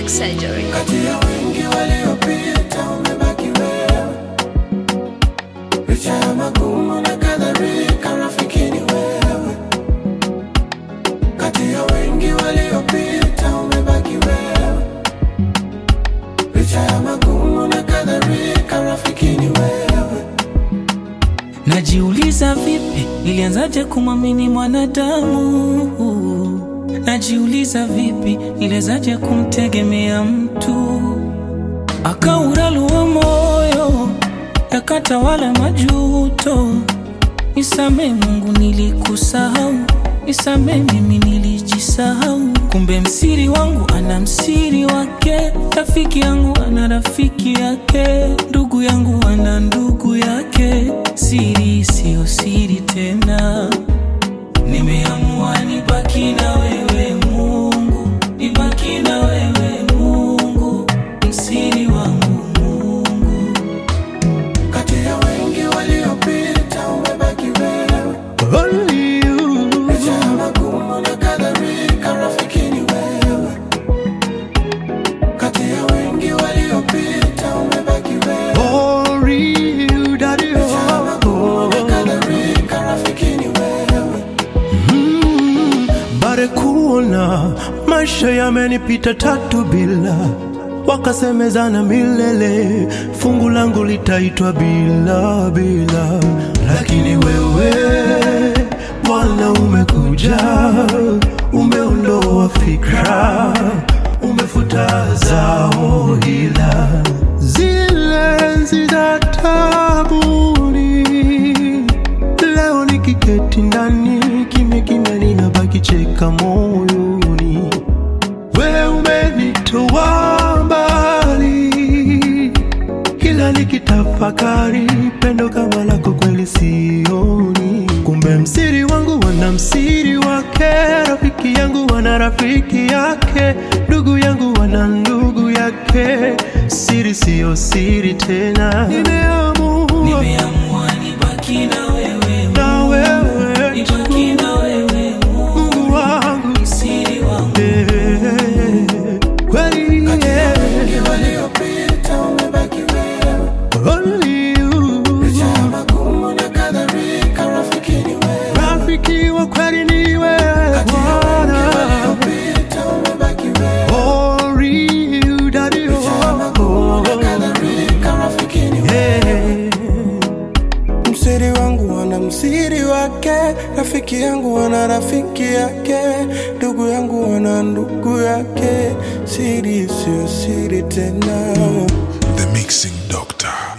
Plastic Surgery. Kati ya wengi waliopita umebaki wewe, licha ya magumu na kadhalika, rafiki ni wewe. Kati ya wengi waliopita umebaki wewe, licha ya magumu na kadhalika, rafiki ni wewe. Najiuliza vipi nilianzaje kumwamini mwanadamu? Najiuliza vipi nilianzaje kumtegemea mtu? Akauralua moyo yakatawala majuto. Nisame Mungu, nilikusahau. Nisame mimi, nilijisahau. Kumbe msiri wangu ana msiri wake, rafiki yangu ana rafiki yake, ndugu yangu ana ndugu yake. Siri siyo siri tena, nimeamua nibaki na wewe Mungu, nibaki na wewe Mungu, msiri wangu Mungu. Kati ya wengi waliopita umebaki wewe, Only you, licha ya magumu na kadhalika, rafiki ni wewe. Kati ya wengi waliopita umebaki wewe, only you, daddy. licha ya magumu na Oh. kadhalika, rafiki ni wewe. Mm, bare kuona maisha yamenipita tatu bila wakasemezana milele, fungu langu litaitwa bila bila, lakini wewe Bwana umekuja, umeondoa fikra, umefuta zao hila zile enzi za tabuni Leo nikiketi ndani kimya kimya, ninabaki cheka moyoni. We umenitoa mbali, kila nikitafakari pendo kama lako kweli sioni. Kumbe msiri wangu wana msiri wake, rafiki yangu wana rafiki yake, ndugu yangu wana ndugu yake. Siri siyo siri tena, nimeamua Nimeamua nibaki na wewe na wewe tu. nibaki na wewe Mungu, Mungu wangu msiri wangu. eh, kweli eh, Wengi waliopita umebaki wewe, only you. licha ya magumu na kadhalika, rafiki ni wewe. Rafiki wa kweli ni wewe Kati ya wengi Bwana, waliopita umebaki wewe, only you, daddy, licha ya magumu na oh, kadhalika, rafiki ni wewe. eh. Msiri wangu wana msiri wake, rafiki yangu wana rafiki yake, ndugu yangu wana ndugu yake. Siri sio siri tena. The Mixing Doctor.